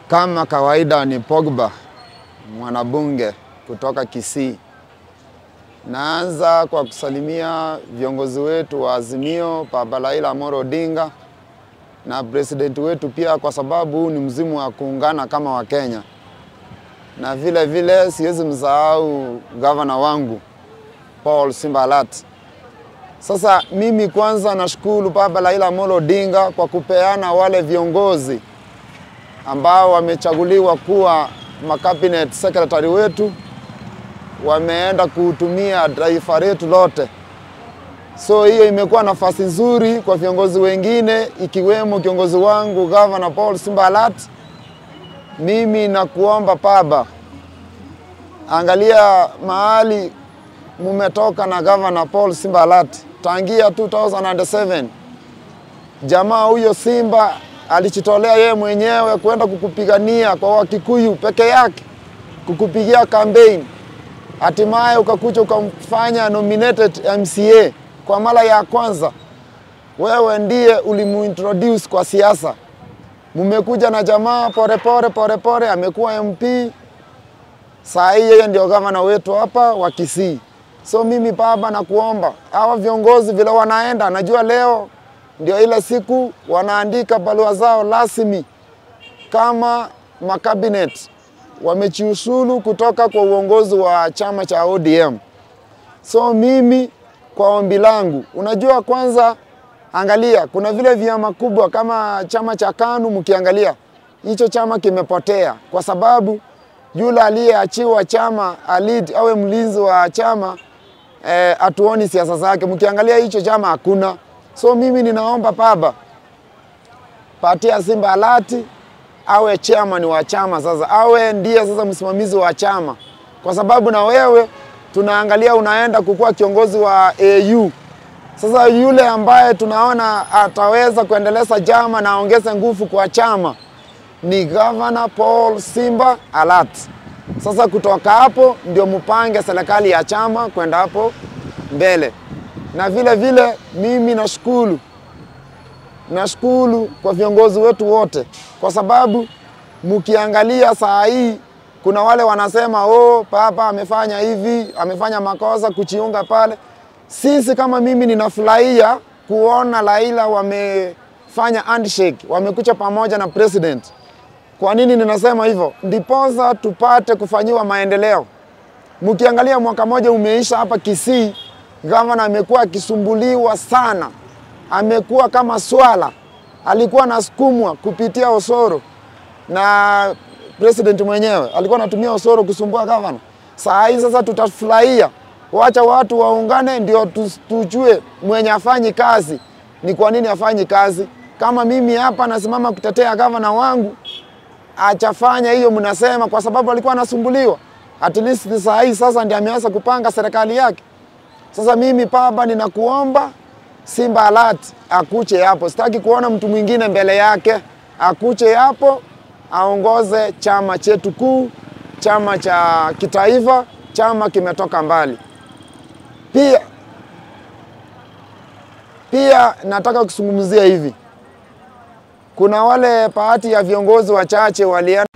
Kama kawaida ni Pogba, mwanabunge kutoka Kisii. Naanza kwa kusalimia viongozi wetu wa Azimio, Baba Raila Amolo Odinga na president wetu pia, kwa sababu huu ni mzimu wa kuungana kama Wakenya, na vile vile siwezi msahau gavana wangu Paul Simbalat. Sasa mimi kwanza nashukuru Baba Raila Amolo Odinga kwa kupeana wale viongozi ambao wamechaguliwa kuwa makabinet secretary wetu, wameenda kuhutumia taifa letu lote. So hiyo imekuwa nafasi nzuri kwa viongozi wengine ikiwemo kiongozi wangu Governor Paul Simbalat. Mimi nakuomba Baba, angalia mahali mumetoka na Governor Paul Simbalat tangia 2007 jamaa huyo Simba alijitolea yeye mwenyewe kwenda kukupigania kwa Wakikuyu peke yake, kukupigia campaign, hatimaye ukakuja ukamfanya nominated MCA kwa mara ya kwanza. Wewe ndiye ulimuintroduce kwa siasa. Mumekuja na jamaa polepole polepole, amekuwa MP, saa hii yeye ndio gavana wetu hapa wa Kisii. So mimi Baba, nakuomba hawa viongozi vile wanaenda, najua leo ndio ile siku wanaandika barua zao rasmi kama makabinet wamejiusulu kutoka kwa uongozi wa chama cha ODM. So mimi kwa ombi langu, unajua, kwanza angalia, kuna vile vyama kubwa kama chama cha KANU, mkiangalia hicho chama kimepotea kwa sababu yule aliyeachiwa chama alid awe mlinzi wa chama hatuoni eh, siasa zake. Mkiangalia hicho chama hakuna. So mimi ninaomba Baba, patia Simba alati awe chairman wa chama sasa, awe ndiye sasa msimamizi wa chama, kwa sababu na wewe tunaangalia unaenda kukuwa kiongozi wa AU. Sasa yule ambaye tunaona ataweza kuendeleza chama na aongeze nguvu kwa chama ni Governor Paul Simba Alat. Sasa kutoka hapo ndio mpange serikali ya chama kwenda hapo mbele na vile vile mimi nashukuru nashukuru kwa viongozi wetu wote, kwa sababu mkiangalia saa hii kuna wale wanasema oh, Papa amefanya hivi, amefanya makosa kuchiunga pale. Sisi kama mimi ninafurahia kuona Raila wamefanya handshake, wamekucha pamoja na president. Kwa nini ninasema hivyo? Ndiposa tupate kufanyiwa maendeleo. Mkiangalia mwaka moja umeisha hapa Kisii, gavana amekuwa akisumbuliwa sana, amekuwa kama swala, alikuwa anasukumwa kupitia Osoro na president mwenyewe alikuwa anatumia Osoro kusumbua gavana. Saa hii sasa tutafurahia, wacha watu waungane, ndio tujue mwenye afanyi kazi ni kwa nini afanyi kazi. Kama mimi hapa nasimama kutetea gavana wangu, achafanya hiyo mnasema, kwa sababu alikuwa anasumbuliwa. At least saa hii sasa ndiye ameanza kupanga serikali yake. Sasa mimi Baba, ninakuomba Simba Alert akuche hapo, sitaki kuona mtu mwingine mbele yake. Akuche hapo aongoze chama chetu kuu, chama cha kitaifa, chama kimetoka mbali. Pia pia nataka kuzungumzia hivi, kuna wale baadhi ya viongozi wachache walienda